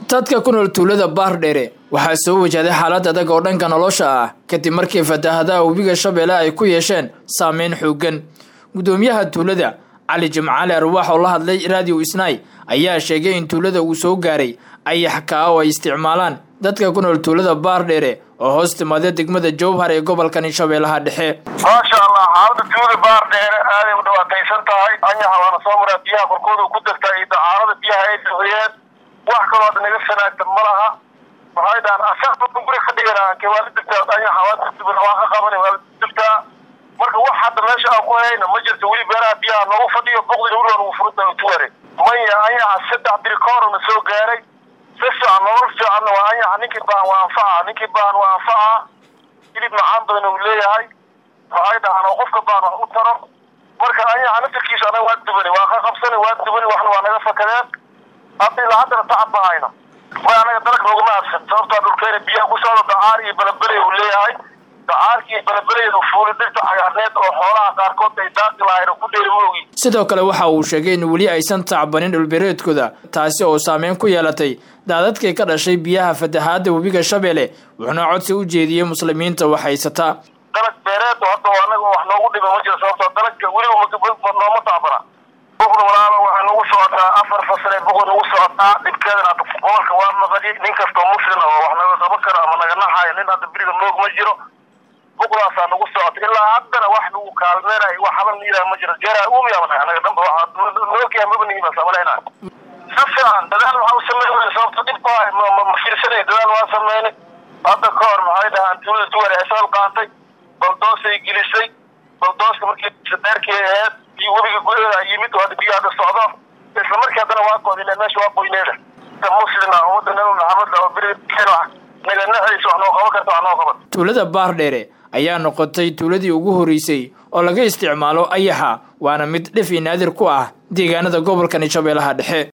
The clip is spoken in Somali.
dadka ku nool tuulada baardheere waxaa soo wajahday xaalad adag oo dhanka nolosha ah kadib markii fatahaadaha webiga shabeelle ay ku yeesheen saameyn xoogan gudoomiyaha tuulada cali jimcaali arwaax oo la hadlay raadiyo isnaay ayaa sheegay in tuulada uu soo gaaray ayax kaa oo ay isticmaalaan dadka ku nool tuulada baardheere oo hoos timaada degmada jowhar ee gobolkani shabeellaha dhexe maasha allah xaalada tuulada baardheere aaday u dhawaataysan tahay anyaxa waana soo maraa biyaha korkooda ku degtaa iyo dacaarada biyaha ay bixiyeen wax kaloo hadda naga sanaagta ma laha waxay dhahaan asaga guri ka dhiganaa ke waa la degtaa anyaxa waa waa ka qabana waa la degtaa marka wax hadda meesha aan ku hayna ma jirto weli beeraha biyaha noogu fadhiyo boqdina weli waa nagu furanta tuware maya anyaxa saddex biri ka horna soo gaaray si fiican nolol fiicanna waa anyaxa ninkii baahan waa anfaca ninkii baahan waa anfaca hilib macaan badan uu leeyahay waxay dhahaan oo qofka baahan wax u taro marka anyaxa naftarkiisa anaga waa dubani waa ka qabsani waa dubani waxna waa naga fakadeen hadda ilaa haddana tacab ma hayno way anaga dalag noogama adsan sababtaa dhulkeena biyaha ku socda dacaar iyo balabeley uu leeyahay dacaarki iyo balabeleyda fuuli dhirta cagaarneed oo xoolaha qaarkood ay daaqi lahayn oo ku dheeri moogi sidoo kale waxa uu sheegay in weli aysan tacbanin dhulbeereedkooda taasi oo saameyn ku yeelatay daadadkii ka dhashay biyaha fatahaada webiga shabeelle wuxuuna codsi u jeediyey muslimiinta wax haysataa dalag beereed oo hadda anaga wax noogu dhiba ma jiro sababtoo dalagka weliba nooma tacbana buqda walaalo waxay nagu socotaa afar fasalee buqda nagu socotaa dhibkeedana hadda gobolka waa maqadi nin kastoo muslim oo wax naga qaban karo ama naga naxayo nin hadda beriga noog ma jiro buqdaasaa nagu socota ilaa haddana wax lagu kaalmeenayo wax haban yiraha ma jiro jeeraa umiyaabana anaga dhanba waxa noogyaha maba nigimaa samaleyna si fiican dadaal waxaa u sameyn sababto dhibka ma fiirsanay dadaal waa sameynay hadda ka hor maxay dhahaan tuulada tuwar ay soo qaatay baldoosay gelisay baldooska markii sadeerkii aheed iyo webiga gudaheeda yimid oo hadda biyo hadda socdo isla markii haddana waa goodile meesha waa qoyneeda muslima ummadda nabi maxamed oo berigeena naga naxaysa wax noo qaban karta wax noo qaban tuulada baardheere ayaa noqotay tuuladii ugu horeysay oo laga isticmaalo ayaxa waana mid dhif i naadir ku ah deegaanada gobolkani shabeellaha dhexe